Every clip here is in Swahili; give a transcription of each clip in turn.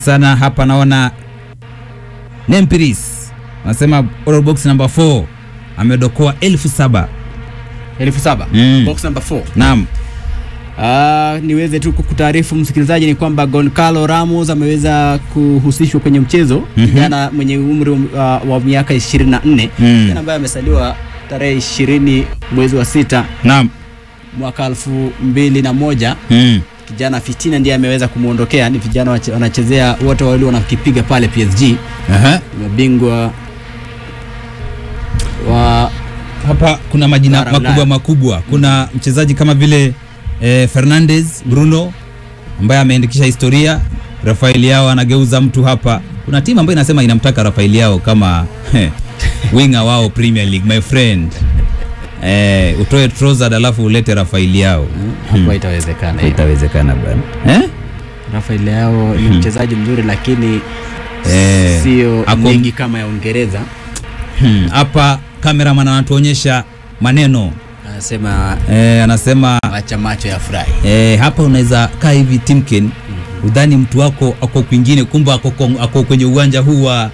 sana hapa naona Nempiris anasema order box number 4 amedokoa elfu saba. elfu saba Mm. box number 4 Naam. Ah, niweze tu kukutaarifu msikilizaji ni kwamba Goncalo Ramos ameweza kuhusishwa kwenye mchezo kijana mwenye umri wa, wa miaka 24 Mm. kijana ambaye amesaliwa tarehe 20 mwezi wa sita Naam. mwaka elfu mbili na moja Mm. kijana Fitina ndiye ameweza kumwondokea. Ni vijana wache- wanachezea wote wawili wanakipiga pale PSG, Aha. mabingwa wa Hapa kuna majina Bara makubwa Ulaya. makubwa. Kuna mchezaji kama vile eh, Fernandez Bruno ambaye ameandikisha historia. Rafael Yao anageuza mtu hapa. Kuna timu ambayo inasema inamtaka Rafael Yao kama winga wao Premier League, my friend. Eh, utoe Trossard alafu ulete Rafael Yao. hapa itawezekana. hiyo. Itawezekana bwana. Eh? Rafael Leao ni mchezaji mzuri lakini Eh, sio ako- ligi kama ya Uingereza. Hmm, hapa cameraman anatuonyesha maneno Anasema eh, anasema acha macho ya furahi. eh, hapa unaweza kaa hivi Timken udhani mtu wako ako kwingine, kumbe ako, ako, ako kwenye uwanja huu wa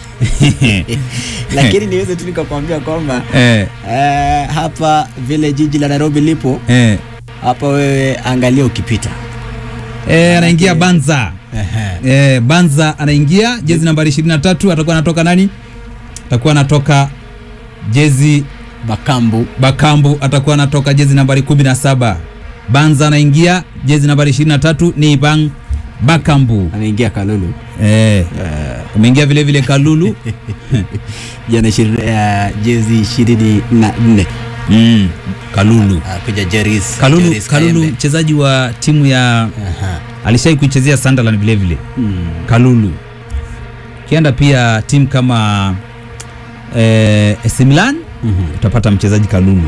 Lakini niweze tu nikakwambia kwamba eh, eh, hapa vile jiji la Nairobi lipo eh, hapa, wewe angalia ukipita. eh, anaingia Banza Ehe. eh, Banza anaingia jezi nambari 23 atakuwa anatoka nani? Atakuwa anatoka jezi Bakambu Bakambu atakuwa anatoka jezi nambari 17. Banza anaingia jezi nambari 23 ni Bang Bakambu. ameingia Kalulu Eh, umeingia vile vile Kalulu. jana ishirini- eh, jezi ishirini na nne mm, Kalulu. Ah, kuja Jeris Kalulu, Jeris Kalulu Kayembe. mchezaji wa timu ya Aha. alishai kuichezea Sunderland vile vile. Mm. Kalulu. Kienda pia timu kama eh, AC Milan Mhm. utapata mchezaji Kalulu.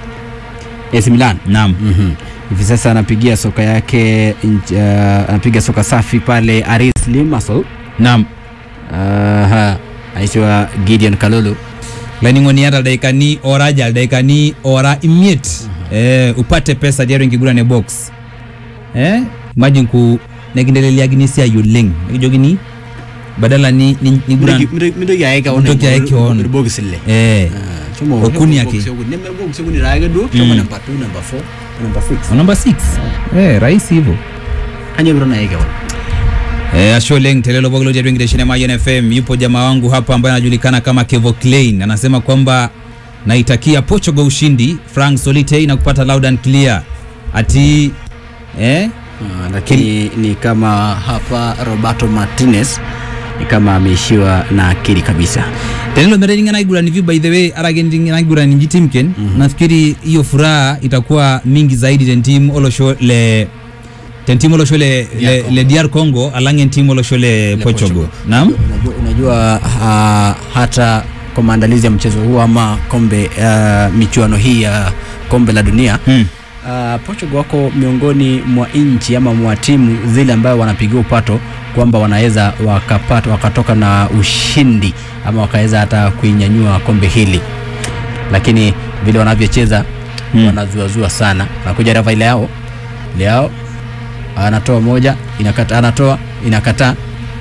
AC Milan Naam. Mhm. hivi sasa anapigia soka yake nj- uh, anapiga soka safi pale Aris Limassol Naam. Aha. anaitwa Gideon Kalulu laining'oniata daikani ora jal daikani ora imiet eh, upate pesa diaro nkigurane box eh, imagine ku nekindeleliakini siai oleng nikijokini badala ni, ni, niguran mintoki aeka Mintoki aeka on. box ile eh, Okuni yake. box okuni raage do Mm. choma number 2 number 4 number 6 number 6 eh, rahisi hivyo anya bro na aeka on Eh, Asholeng Telelo Bogolo Jadwe Ngideshine Mayen FM. Yupo jamaa wangu hapa ambaye anajulikana kama Kevo Klein. Anasema kwamba naitakia Portugal ushindi. Frank Solite na kupata loud and clear. Ati eh Ah, lakini ni kama hapa Roberto Martinez ni kama ameishiwa na akili kabisa Tenelo mereninga naigura ni by the way aragendinga naigura ni jitimken. Nafikiri hiyo furaha itakuwa mingi zaidi ten team olosho le ten team olosho le, DR le, Congo. le DR Congo alangen team olosho le, Portugal. Portugal. Naam. unajua, unajua ah, hata kwa maandalizi ya mchezo huu ama kombe ah, michuano hii ya kombe la dunia Hmm. Uh, Portugal wako miongoni mwa nchi ama mwa timu zile ambayo wanapigia upato kwamba wanaweza wakapata wakatoka na ushindi ama wakaweza hata kuinyanyua kombe hili, lakini vile wanavyocheza Hmm. wanazuazua sana. Anakuja Rafael Leao, Leao anatoa moja, inakata, anatoa inakataa.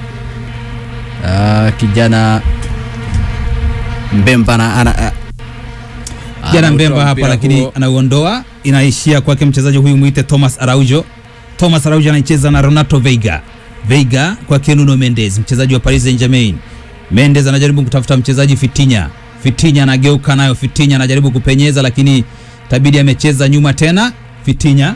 Uh, kijana Mbemba ana, ana, a- Jana anautoa Mbemba hapa mpira lakini huo. anauondoa, inaishia kwake mchezaji huyu mwite Thomas Araujo. Thomas Araujo anacheza na Renato Veiga. Veiga kwake Nuno Mendes, mchezaji wa Paris Saint-Germain. Mendes anajaribu kutafuta mchezaji Fitinya. Fitinya anageuka nayo, Fitinya anajaribu kupenyeza, lakini tabidi amecheza nyuma tena. Fitinya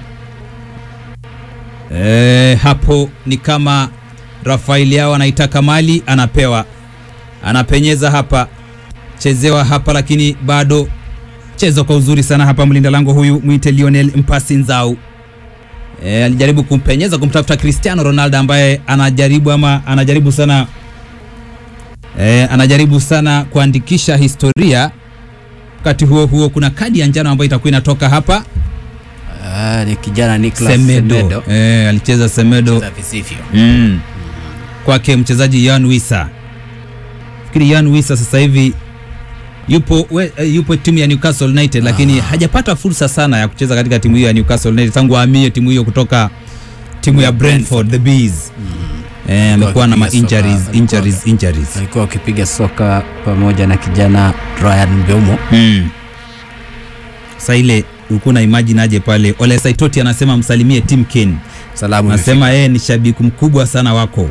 e, hapo ni kama Rafael yao anaitaka mali, anapewa, anapenyeza hapa, chezewa hapa, lakini bado cheza kwa uzuri sana hapa mlinda lango huyu mwite Lionel Mpasi Nzau. E, alijaribu kumpenyeza kumtafuta Cristiano Ronaldo ambaye anajaribu ama anajaribu sana e, anajaribu sana kuandikisha historia. Wakati huo huo kuna kadi ya njano ambayo itakuwa inatoka hapa Ah, ni kijana Nicolas Semedo. Semedo. E, alicheza Semedo Cheza visivyo. mm. kwake mchezaji Yan Wisa. Fikiri Yan Wisa sasa hivi yupo we, eh, yupo timu ya Newcastle United lakini hajapata fursa sana ya kucheza katika timu hiyo ya Newcastle United tangu ahamie timu hiyo kutoka timu ya Brentford the Bees. eh, amekuwa na ma wakipiga soka, injuries, walikuwa- injuries, injuries. walikuwa wakipiga soka pamoja na kijana Ryan Mbeumo. Mm. Sasa ile ulikuwa na imagine aje pale Ole Saitoti anasema msalimie Tim Ken. Salamu Anasema yeye ni shabiki mkubwa sana wako.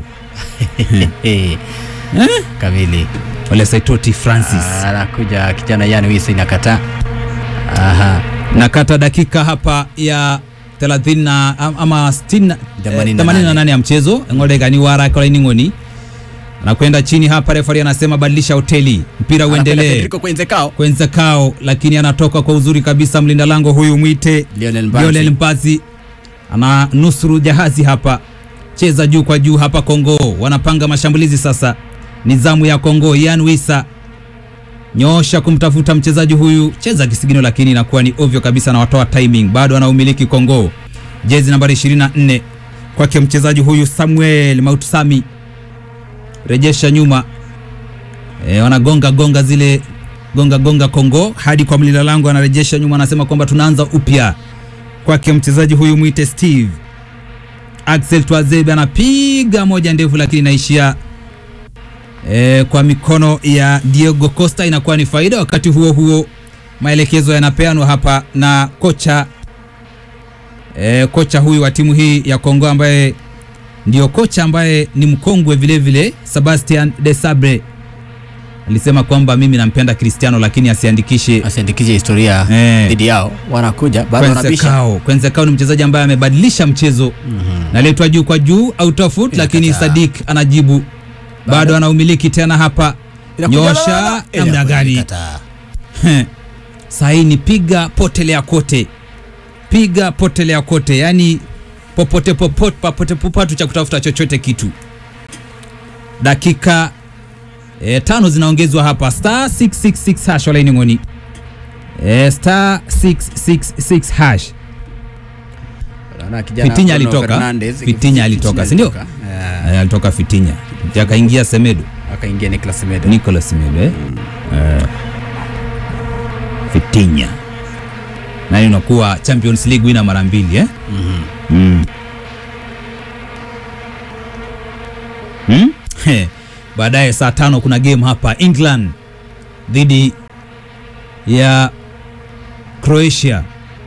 Eh, kamili Ole Saitoti Francis. anakuja kijana yani Wisa inakataa. Aha. nakata dakika hapa ya 30 na am- ama 60 na- Themanini eh, na 88 ya mchezo ng'olegani wara kolaining'oni anakwenda chini hapa refari anasema badilisha hoteli mpira Anakwenda uendelee Federico Kwenzekao. kwenza kao lakini anatoka kwa uzuri kabisa mlinda lango huyu mwite Lionel Mbanzi. Lionel Mpazi ana nusuru jahazi hapa cheza juu kwa juu hapa Kongo wanapanga mashambulizi sasa ni zamu ya Kongo Ian Wisa nyosha kumtafuta mchezaji huyu cheza kisigino lakini inakuwa ni ovyo kabisa na watoa timing bado anaumiliki Kongo jezi nambari 24 kwake mchezaji huyu Samuel Mautusami rejesha nyuma e, wanagonga gonga zile gonga gonga Kongo hadi kwa mlinda lango anarejesha nyuma, anasema kwamba tunaanza upya kwake mchezaji huyu mwite Steve Axel Twazebe anapiga moja ndefu, lakini inaishia e, kwa mikono ya Diego Costa, inakuwa ni faida. Wakati huo huo maelekezo yanapeanwa hapa na kocha e, kocha huyu wa timu hii ya Kongo ambaye ndio kocha ambaye ni mkongwe vile vile, Sebastian Desabre alisema kwamba mimi nampenda Cristiano lakini asiandikishe asiandikishe historia Eh. dhidi yao. Wanakuja bado wanabisha. Kwenzekao. Kwenzekao ni mchezaji ambaye amebadilisha mchezo naletwa juu kwa juu out of foot, lakini Inakataa. Sadik anajibu bado anaumiliki tena hapa Inakuja nyosha la- la- namna gani? Inakataa. Saini piga potelea kote, piga potelea kote, yani popote popote popote popatu cha kutafuta chochote kitu. Dakika e, tano zinaongezwa hapa, star 666 hash wala iningoni e, star 666 hash. Naona kijana Fitinya Bruno alitoka. Fernandes. Fitinya alitoka, si ndio? alitoka. Eh, E, alitoka Fitinya akaingia Semedo akaingia Nicolas Semedo. Nicolas Semedo eh? Eh, Fitinya nani unakuwa Champions League winner mara mbili eh? Mhm. Mm. Hmm? He, Baadaye saa tano kuna game hapa England dhidi ya Croatia.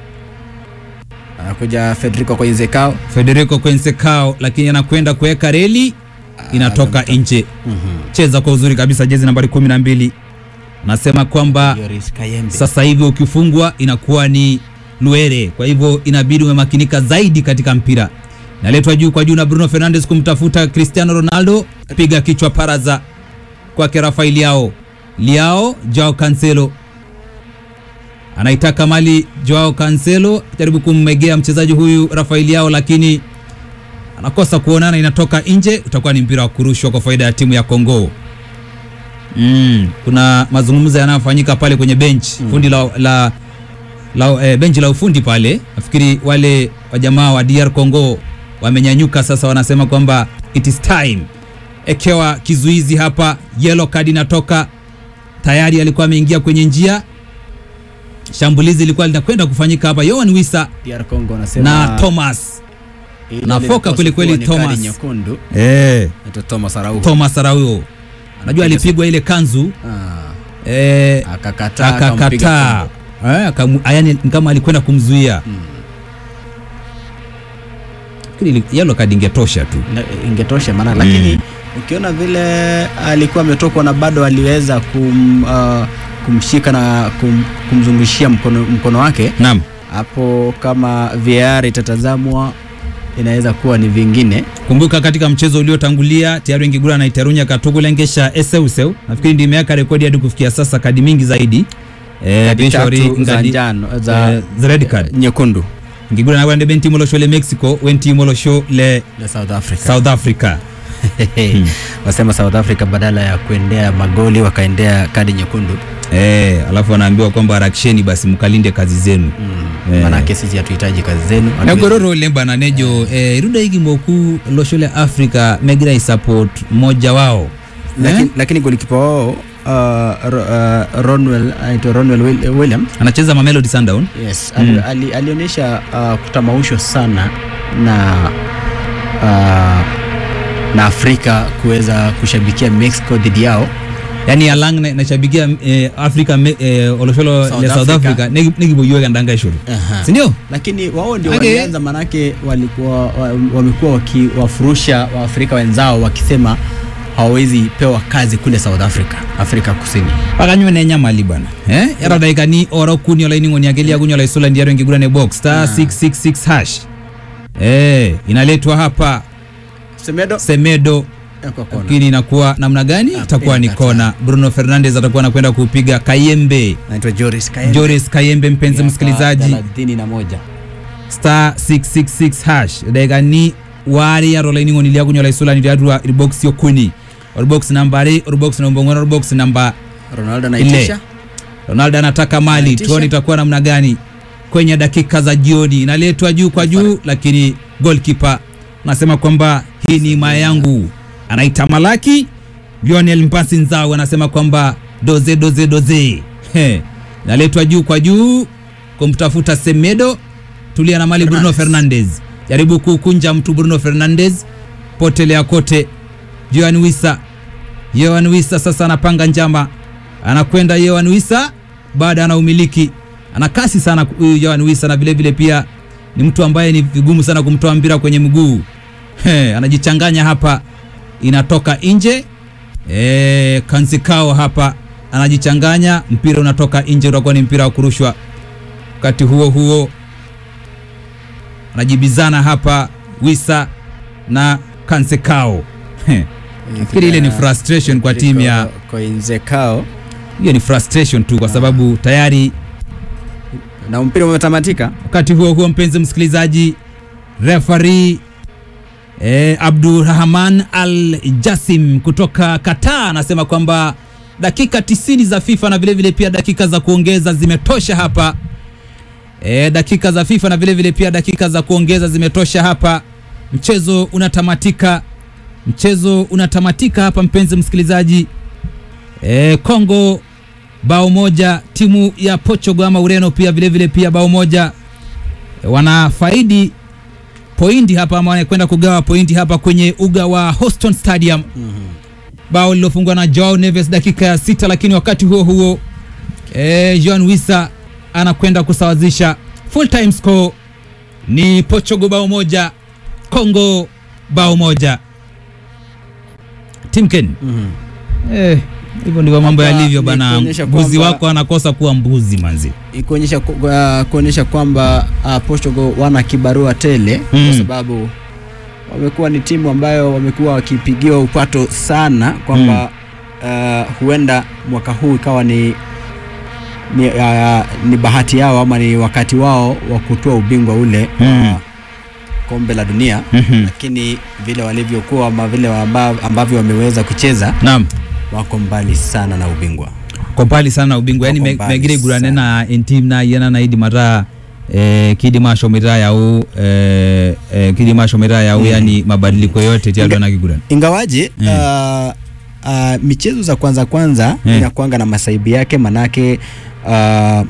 Anakuja Federico Kwenzekao. Federico Quensecao lakini anakwenda kuweka reli inatoka nje. Cheza kwa uzuri kabisa, jezi nambari 12 anasema kwamba Yoris Kayembe. sasa hivi ukifungwa inakuwa ni Luere, kwa hivyo inabidi umemakinika zaidi katika mpira. Naletwa juu kwa juu na Bruno Fernandes kumtafuta Cristiano Ronaldo, piga kichwa paraza kwake Rafael Liao. Liao Joao Cancelo anaitaka mali Joao Cancelo, jaribu kummegea mchezaji huyu Rafael Liao, lakini anakosa kuonana, inatoka nje. Utakuwa ni mpira wa kurushwa kwa faida ya timu ya Kongo. Mm, kuna mazungumzo yanayofanyika pale kwenye bench fundi la, la, la eh, benchi la ufundi pale. Nafikiri wale wajamaa wa DR Congo wamenyanyuka sasa, wanasema kwamba it is time. Ekewa kizuizi hapa, yellow card inatoka tayari, alikuwa ameingia kwenye njia. Shambulizi lilikuwa linakwenda kufanyika hapa, Yohan Wissa DR Congo anasema na Thomas ile anafoka ilipaswa kweli kweli kuwa ni kadi Thomas. nyekundu. eh, Anaitwa Thomas Araujo. Thomas Araujo najua alipigwa ile kanzu Ah, eh, akakataa akampiga akakataa Congo. eh, akamu- yani ni kama alikwenda kumzuia Mm. Fikiri ili- yellow card ingetosha tu Na- ingetosha maana lakini ukiona vile alikuwa ametokwa na bado aliweza kum, uh, kumshika na kum, kumzungushia mkono, mkono wake naam hapo, kama VAR itatazamwa inaweza kuwa ni vingine. kumbuka katika mchezo uliotangulia tayari Ngigura na Itarunya katugulengesha eseuseu nafikiri ndio imeweka rekodi hadi kufikia sasa kadi mingi zaidi eh, Kadi Benshauri tatu za ngadi- njano za eh, za red card nyekundu Ngigura na wande benti molosho le Mexico wenti molosho le na South Africa. South Africa Hmm. Wasema South Africa badala ya kuendea magoli wakaendea kadi nyekundu. eh, alafu anaambiwa kwamba harakisheni basi mkalinde kazi zenu Mm. Eh. Maanake sisi hatuhitaji kazi zenu. Hatuwezi- nagororo lemba na nejo eh, iruda hiki moku losho le Africa megira isupport mmoja wao lakini, eh? lakini golikipa wao uh, Ro- uh, Ronwell anaitwa Ronwell Will- Williams anacheza Mamelodi Sundown yes, ali, Mm. ali, alionyesha uh, kutamaushwa sana na uh, na Afrika kuweza kushabikia Mexico dhidi yao. yani alang na- nashabikia eh, africa me- eh, olosholo South le south Africa. africa negi- negiboyiweka ndanga ishuru Aha. sindio lakini wao ndio Okay. walianza, manake walikuwa wa- wamekuwa wakiwafurusha Waafrika wenzao wakisema hawawezi pewa kazi kule South Africa, Afrika Kusini. pakanywe nenyamali bwana eh? era daikani oro kuni olaining'oni akeli akunyo laisula ndiaro enkigurane box star 666 hash eh, inaletwa hapa Semedo semedo kwa kona. lakini inakuwa namna gani Ah, itakuwa ni inakataa. kona bruno fernandes atakuwa anakwenda kupiga kayembe Anaitwa Joris Kaende. joris kayembe mpenzi Miaka msikilizaji thelathini na moja. star 666 hash daikani wari yaro laining'oni liakunyo laisula ndiarua irbox yokuni orbox namba ari orbox namba ong'wen orbox namba Ronaldo Ile. anaitisha ronaldo anataka mali Anaitisha. tuone itakuwa namna gani kwenye dakika za jioni inaletwa juu kwa juu lakini golkipa anasema kwamba hii ni maya yangu anaita malaki lionel mpasi nzao anasema kwamba doze doze doze He. inaletwa juu kwa juu kumtafuta semedo tulia na mali bruno fernandes jaribu kukunja mtu bruno fernandes potelea kote joan wisa Yohan Wisa sasa anapanga njama, anakwenda Yohan Wisa baada ana umiliki, ana kasi sana huyu Yohan Wisa, na vile vile pia ni mtu ambaye ni vigumu sana kumtoa mpira kwenye mguu. He, anajichanganya hapa, inatoka nje. E, Kansikao hapa anajichanganya, mpira unatoka nje, utakuwa ni mpira wa kurushwa. Wakati huo huo anajibizana hapa Wisa na Kansikao. He. Nafikiri ile ni frustration kwa timu ya Koinzekao hiyo ni frustration tu kwa sababu tayari na mpira umetamatika. wakati huo huo mpenzi msikilizaji refari eh, abdurahman al jasim kutoka qatar anasema kwamba dakika 90 za fifa na vilevile vile pia dakika za kuongeza zimetosha hapa e, dakika za fifa na vilevile vile pia dakika za kuongeza zimetosha hapa mchezo unatamatika mchezo unatamatika hapa mpenzi msikilizaji e, congo bao moja timu ya portugal ama ureno pia vilevile vile pia bao moja e, wanafaidi pointi hapa ama wanakwenda kugawa pointi hapa kwenye uga wa Houston Stadium bao lilofungwa na Joao Neves dakika ya sita, lakini wakati huo huo e, Joan Wissa anakwenda kusawazisha. Full time score ni Portugal bao moja, Congo bao moja. Timken, eh, hivyo ndivyo mambo Hapa yalivyo ni bana. kuonyesha Mbuzi kwamba- wako anakosa kuwa mbuzi manzi. kuonyesha ku- uh, kuonyesha kwamba uh, Portugal wana kibarua tele Mm. kwa sababu wamekuwa ni timu ambayo wamekuwa wakipigiwa upato sana kwamba uh, huenda mwaka huu ikawa ni ni, uh, ni bahati yao ama ni wakati wao wa kutoa ubingwa ule Mm. wa kombe la dunia Mhm. lakini vile walivyokuwa ama vile amba- ambavyo wameweza kucheza Naam. wako mbali sana na ubingwa ko mbali sana ubingwa yani Wako me- mbali megire igurane sana. na entim na yena na idi mata eh, kidi mashomera yau eh, eh, kidi mashomera yau yani mabadiliko yote tialwa na kigurane ingawaje Mm. uh, uh, michezo za kwanza kwanza Mm. inakuanga na masaibu yake manake uh,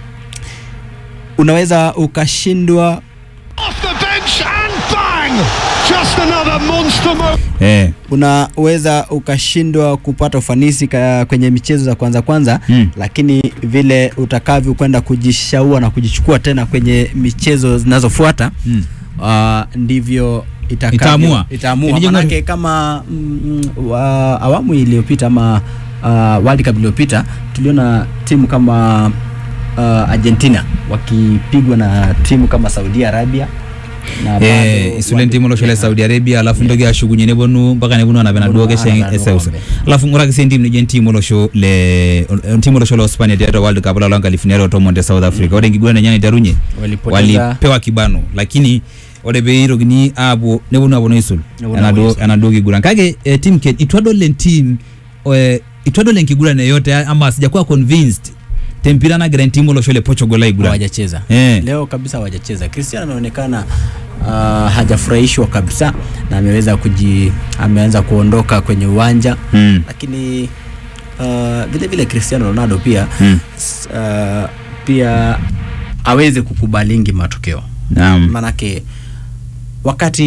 unaweza ukashindwa off the bench and bang! Just another monster move. eh, unaweza ukashindwa kupata ufanisi ka, kwenye michezo za kwanza kwanza Mm. lakini vile utakavyo kwenda kujishaua na kujichukua tena kwenye michezo zinazofuata mm. uh, ndivyo itakavyo- Itaamua. itaamua Inajenga- manake kama mm, wa, awamu iliyopita ama uh, World Cup iliyopita tuliona timu kama uh, Argentina wakipigwa na timu kama Saudi Arabia na bado eh, isulen wali- timu loshole yeah. saudi arabia alafu ndoge ashugunye ne bonu mpaka ne bonu anabena Bonu duoge sheng anabena eseus duoge. alafu nguraki sen tim nijen timu losho le timu losho lo spania tiato world cup la longa lifinero to monte south africa ode ngigurane nyani tarunye Walipoteza- walipewa kibano lakini ode beiro gini abo ne bonu abono isul Ne bonu anado abono isul. anado kiguran kage eh, team ken itwadolen team eh, itwadolen kigurane yote ama sijakuwa convinced tempira na gran timu losho le portugal la iguran hawajacheza Eh. leo kabisa hawajacheza Cristiano anaonekana uh, hajafurahishwa kabisa na ameweza kuji ameanza kuondoka kwenye uwanja mm. lakini uh, vile vile Cristiano Ronaldo pia Mm. s- uh, pia aweze kukubalingi matokeo Naam. manake wakati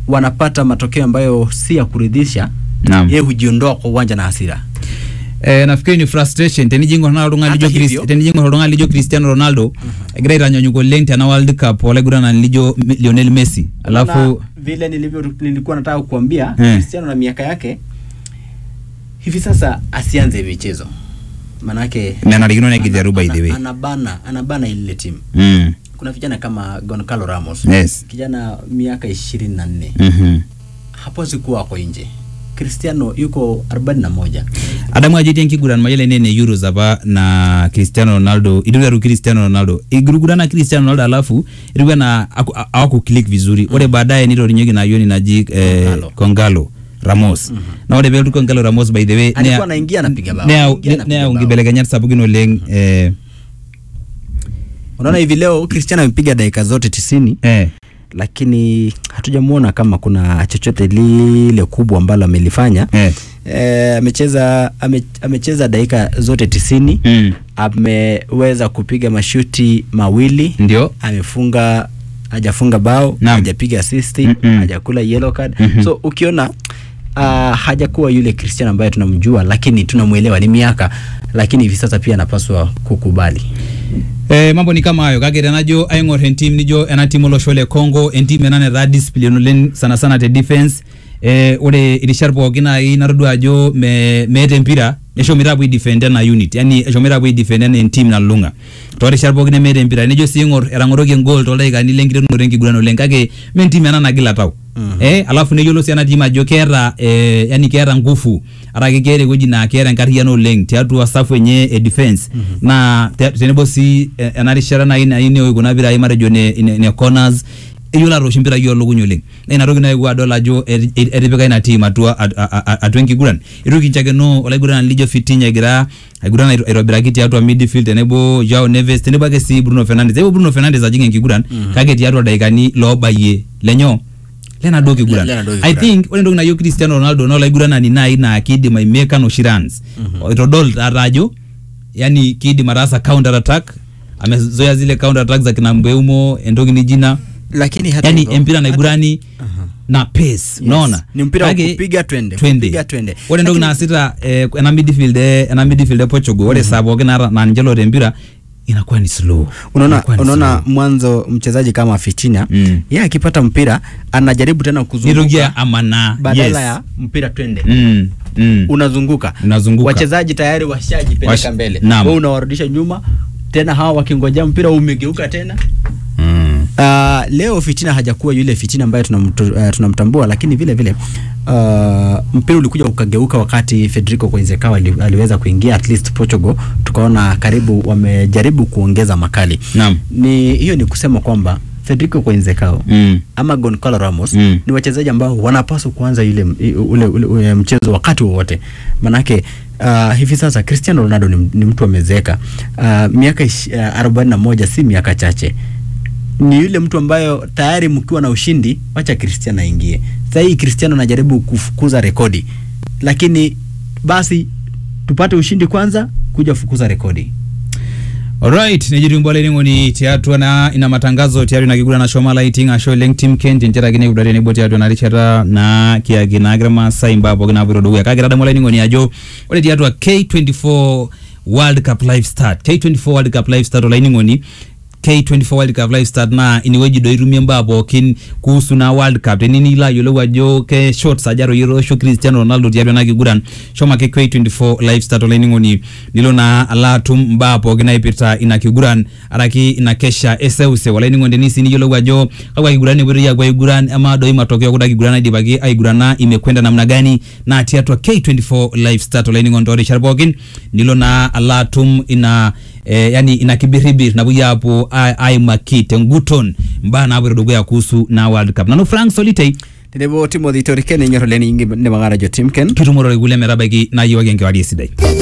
wanapata matokeo ambayo si ya kuridhisha Naam. yeye hujiondoa kwa uwanja na hasira Eh, nafikiri ni frustration tenijingo na oltung'ani Hata lijo hivyo- Chris- tenijingo oltung'ani lijo Cristiano Ronaldo egira aitanyanyuk oleng tena World Cup olaiguranani lijo M- Lionel Messi alafu Na vile nilivyo nilikuwa nataka kuambia Eh. Cristiano na miaka yake hivi sasa asianze michezo manake menarikino nekijaru by ana- the way anabana anabana ile timu Mm. kuna vijana kama Goncalo Ramos Yes. kijana miaka ishirini na nne Mhm. hapaswi kuwa ako nje Cristiano yuko arobaini na moja adamu ajo etii enkiguran mayiolo nene euros apa na cristiano ronaldo iteru cristiano ronaldo igurugurana cristiano ronaldo alafu etiu enaa aku- a- awaku click vizuri ore baadaye nitorinyeki na yoni naji eh, Kongalo. kongalo ramos na ore peelotu kongalo ramos by the way alikuwa nea- anaingia anapiga bao neyau Anaingia anapiga neyau bao. nkibelekenyat sapukin oleng eh, unaona hivi leo Cristiano amepiga dakika zote tisini eh, lakini hatujamwona kama kuna chochote lile kubwa ambalo amelifanya eh, Eh, amecheza ame, amecheza dakika zote tisini mm, ameweza kupiga mashuti mawili ndio amefunga hajafunga bao Naam. hajapiga asisti Mm-mm. hajakula yellow card Mhm. so ukiona uh, hajakuwa yule Cristiano ambaye tunamjua lakini tunamwelewa ni miaka lakini hivi sasa pia anapaswa kukubali Eh, mambo ni kama hayo kake tenajo aing'or entim nijo ena tim olosho le Congo entim ena netaa discipline oleng sana sana te defense eh, ore irishat pookin nai natodua ajo me, meeta empira eshomoita apuo aidefend ena unit yani eshomoita apuo aidefend ena entim nalulung'a toorishat pookin nemeeta empira nijo sii ing'or etang'oroki engol toldaikani lenkiterunoto enkiguran oleng kake me entim ena nagila tau Mhm. eh, alafu neyiolo sii ena tim ajo keeta eh, yani keeta nguvu arake keeta ewueji naa keeta enkarriyiano oleng tiatua safu enye e defense naa te- tenebo sii eh, ena rishata nai nai neoi kuna pirai matejo ne, ne, ne corners eyiolo atoosh impirai oolukuny oleng na ina toki naewuo adol ajo eti- eti- etipika ina team atua at- a- a- atua enkiguran itu kinchakeno olaiguranani lijo Fitinha egira aiguran aito- aitobiraki tiatua midfield tenebo Joao Neves tenebo ake sii Bruno Fernandes eewuo Bruno Fernandes ajing enkiguran kake tiatua ildaikani loobayie lenyo lenaduo kiguran lenaduo I kiguran. think ore entoki nayieu Cristiano Ronaldo naa olaiguranani nai naa kiidim aimeka noshi runs itodol taata ajo yani kiidim ataasa counter attack amezoea zile counter attack za kina Mbeumo entoki nijina lakini hata yani hivyo, empira hata- naigurani Aha. na pace unaona Ni mpira wa Kake, kupiga twende, twende. kupiga twende. ore entoki Lakini- naasita eh, ena midfield eh, ena midfield e Portugal ore saa pookin naata naa ninche loota empira inakuwa ni slow unaona Inakuwa ni unaona slow. mwanzo mchezaji kama Fitina Mm. yeye akipata mpira anajaribu tena nitokia kuzunguka amana badala yes. ya mpira twende mm, mm. unazunguka Unazunguka. wachezaji tayari washajipeleka Wash- mbele Naam. wewe unawarudisha nyuma tena hawa wakingojea mpira umegeuka tena Mm. Uh, leo Fitina hajakuwa yule Fitina ambaye tunamtu, uh, tunamtambua, lakini vile vile uh, mpira ulikuja ukageuka wakati Federico Coenzecao ali, aliweza kuingia at least Portugal, tukaona karibu wamejaribu kuongeza makali. Naam. Ni hiyo ni kusema kwamba Federico Coenzecao Mm. ama Goncalo Ramos Mm. ni wachezaji ambao wanapaswa kuanza ile ule, ule, ule mchezo wakati wowote, manake uh, hivi sasa Cristiano Ronaldo ni, ni mtu amezeeka. Uh, miaka ish- uh, arobaini na moja si miaka chache ni yule mtu ambayo tayari mkiwa na ushindi, wacha Cristiano aingie. Sasa hii Cristiano anajaribu kufukuza rekodi, lakini basi tupate ushindi kwanza, kuja fukuza rekodi. Alright, nejitumbua laining'oni tiatua na ina matangazo tiatua ina kiguran nashomo lighting ashu oleng Tim Kent nchere kine tenebo tiatua ina rishata naa kiaki naagira maasai mbaa pookin naapoito dukuya kake tadamu laining'oni ajo ore tiatua K24 World Cup live start K24 World Cup live start olaining'oni K24 World Cup live start naa inewueji doi itumie mbaa pookin kuhusu na World Cup tenini ilo ayiolou ajo ke shots aja etoyiolo Cristiano Ronaldo tiatua ena kiguran shomo ake K24 live start olainining'oni nilo naa alo atum mbaa pookin naipirta ina kiguran araki ina kesha eseuseu olainining'oni tenisi niyiolou ajo kakwa kiguran epuoitoi apuo aiguran ama doi matokeo kuda kiguran naidipaki aigurana imekwenda namna gani naa tiatua K24 live start olainining'oni toorishat pookin nilo naa alo atum ina eh, yani ina kibiribir napuoi apuo ai- aimaki tenguton mbaa naapoito dukuya kuhusu na World Cup nanu Frank Solitei Tenebo Timothy Toriken enyor oleng ingi ne magara jo Timken. kitumore kulie metabaiki nayiewaki enkewarie sidai